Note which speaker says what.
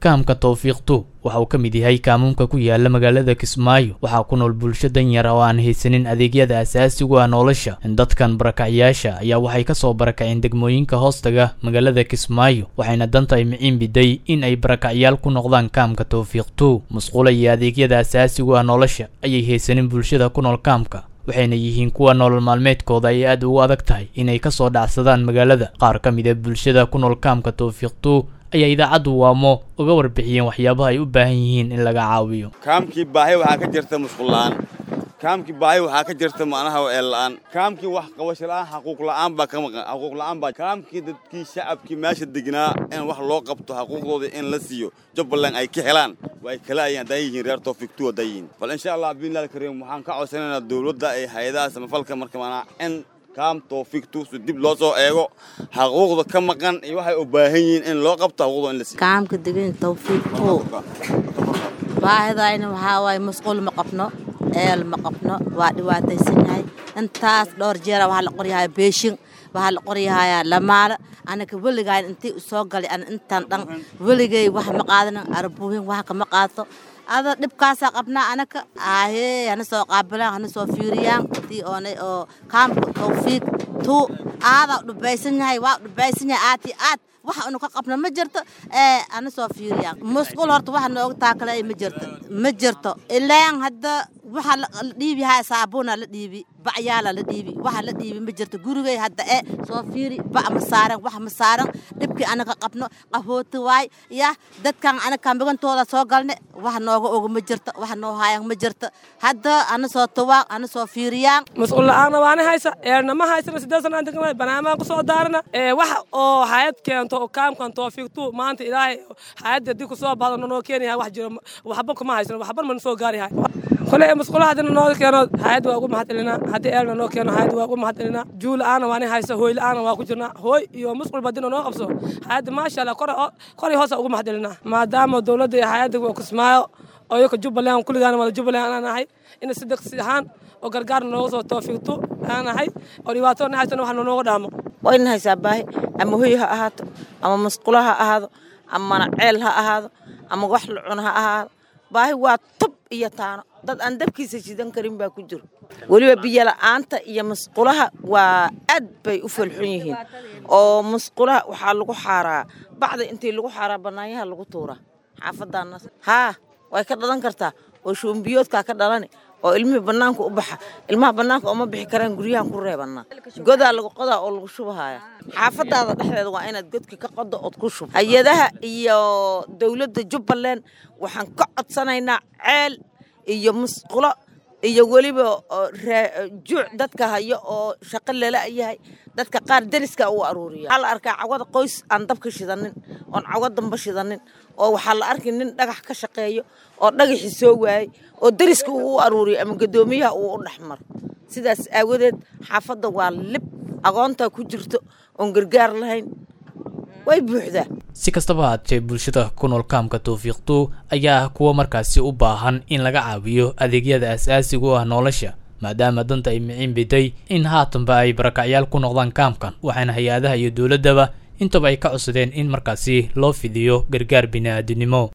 Speaker 1: kaamka towfiiqtu waxa uu ka mid yahay kaamuunka ku yaala magaalada kismaayo waxaa ku nool bulsho danyar oo aan haysanin adeegyada asaasigu ah nolosha dadkan barakacyaasha ayaa waxay kasoo barakaceen degmooyinka hoostaga magaalada kismaayo waxayna danta ay miciin biday in ay barakacyaal ku noqdaan kaamka towfiiqtu musqula iyo adeegyada asaasigu ah nolosha ayay haysanin bulshada ku nool kaamka waxayna yihiin kuwa nolol maalmeedkooda ay aad ugu adag tahay inay kasoo dhacsadaan magaalada qaar ka mid a bulshada ku nool kaamka towfiiqtu ayaa idaacaddu waamo uga warbixiyeen waxyaabaha ay u baahan yihiin in laga caawiyo
Speaker 2: kaamkii baahi waxaa ka jirta musqulla'aan kaamkii baahi waxaa ka jirta macnaha eel la'aan kaamkii wax qabasho la'aan xaquuq la'aan baa ka maqan xaquuq la'aan baa kaamkii dadkii shacabkii meesha degnaa in wax loo qabto xaquuqdooda in la siiyo jubbaland ay ka helaan way kala ayaan hadaa yihiin reer toofiigtu hadaa yihiin bal insha allah biilal kariim waxaan ka codsanaynaa dowladda ay hay-adaha samafalka marka maanaa in kaam toofiigtu si dib loo soo eego xaquuqda ka maqan iyo waxay u baahan yihiin in loo qabto xaquuqda in la siiyo
Speaker 3: kaamka degan tawfiiqtu baahidayna waxaa waaye masquul ma qabno eel ma qabno waa dhibaataysan yahay intaas dhowr jeera waxaa la qoryahay beeshin waxaa la qoryahayaa lamaala anaka weligayn intii soo galay an intaan dhan weligay wax ma qaadanin arbuuhin wax kama qaato ada dhibkaasaa qabnaa anaka aahee hana soo qaabilaan hana soo fiiriyaan intii oonay oo kaamka tawfiiq tuu aadaa dhubaysan yahay waa dhubaysan yahay aad iyo aad waxa unu ka qabno ma jirto ee ana soo fiiriyaan musqul horta waxa nooga taakale ma jirto ma jirto ilaan hadda waxa la dhiibi haya saabuuna la dhiibi bacyaala la dhiibi waxa la dhiibi ma jirto gurigay hadda ee soo fiiri bac ma saaran wax ma saaran dhibkii anaga qabno qahooti waay ya dadkan anaga migantooda soo galne wax nooga oga ma jirto wax noo haayan ma jirto hadda ana soo tawaan ana soo fiiriyaan
Speaker 4: mas'uul la'aana waana haysa eerna ma haysana siddeed sana aan deganay barnaamijaan ku soo daarana ee wax oo hayad keento oo kaamkan toofiiqtu maanta ilaahay hayadda haddii ku soo baado noo keenaya wax jiro waxba kuma haysano waxba mana soo gaarihay kole masquulaha haddii noo keeno hayad waa ugu mahadcelinaa haddii eelna noo keeno hayad waa ugu mahadcelinaa juu la'aana waani haysa hooy la'aana waa ku jirnaa hooy iyo masquulba haddii noo qabso hayadda maasha allah kori hoosa ugu mahadcelinaa maadaama dowladda iyo hayadda waa kismaayo oo iyoka jubbaland kulligaana wada jubbaland aan nahay ina si degsi ahaan oo gargaar nooga soo toofiiqto aan nahay oo dhibaato na haysana wax nooga dhaamo
Speaker 5: waa ina haysaa baahi ama hoy ha ahaato ama masqulo ha ahaado amana ceel ha ahaado ama wax la cuno ha ahaado baahi waa tub iyo taano dad aan dabkiisa shidan karin baa ku jiro weliba biyola'aanta iyo masqulaha waa aad bay u falxun yihiin oo masqulaha waxaa lagu xaaraa bacda intii lagu xaaraa bannaanyaha lagu tuuraa xaafadaana haa way ka dhalan kartaa oo shuumbiyoodkaa ka dhalani oo ilmihii bannaanka u baxa ilmaha bannaanka ooma bixi karaan guryahan ku reebannaa godaa lagu qodaa oo lagu shubahaya xaafadaada dhexdeeda waa inaad godka ka qodo ood ku shub hay-adaha iyo dowladda jubbaland waxaan ka codsanaynaa ceel iyo musqulo iyo weliba juuc dadka hayo oo shaqo lala yahay dadka qaar deriska u aruuriya waxaa la arkaa cawada qoys aan dabka shidanin oon cawo damba shidanin oo waxaa la arkay nin dhagax ka shaqeeyo oo dhagaxi soo waayey oo deriska uu u aruuriyo ama guddoomiyaha uu u dhexmaro sidaas aawadeed xaafadda waa lib agoontaa ku jirto oon gargaar lahayn way buuxdaa
Speaker 1: si kastaba haatee bulshada ku nool kaamka towfiiqtu ayaa ah kuwa markaasi u baahan in laga caawiyo adeegyada as-aasiga u ah nolosha maadaama danta ay miciin biday in haatanba ay barakacyaal ku noqdaan kaamkan waxaana hay-adaha iyo dowladdaba intaba ay ka codsadeen in markaasi loo fidiyo gargaar bini'aadinimo